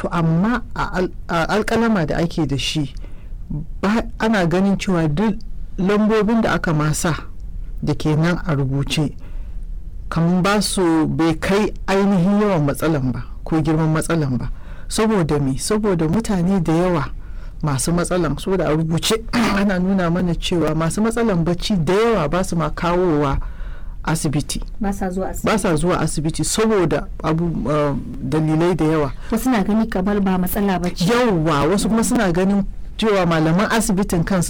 to amma a alkalama da ake da shi ana ganin cewa duk lambobin da aka masa da ke nan a rubuce kamar ba su bai kai ainihin yawan matsalan ba ko girman matsalan ba saboda me saboda mutane da yawa masu matsalan so da a rubuce ana nuna mana cewa masu matsalan bacci da yawa ba su ma kawowa asibiti ba sa zuwa asibiti ba sa zuwa asibiti saboda abu uh, dalilai da yawa wasu na gani kamar ba matsala ba ce yawa wasu kuma suna ganin cewa malaman asibitin kansu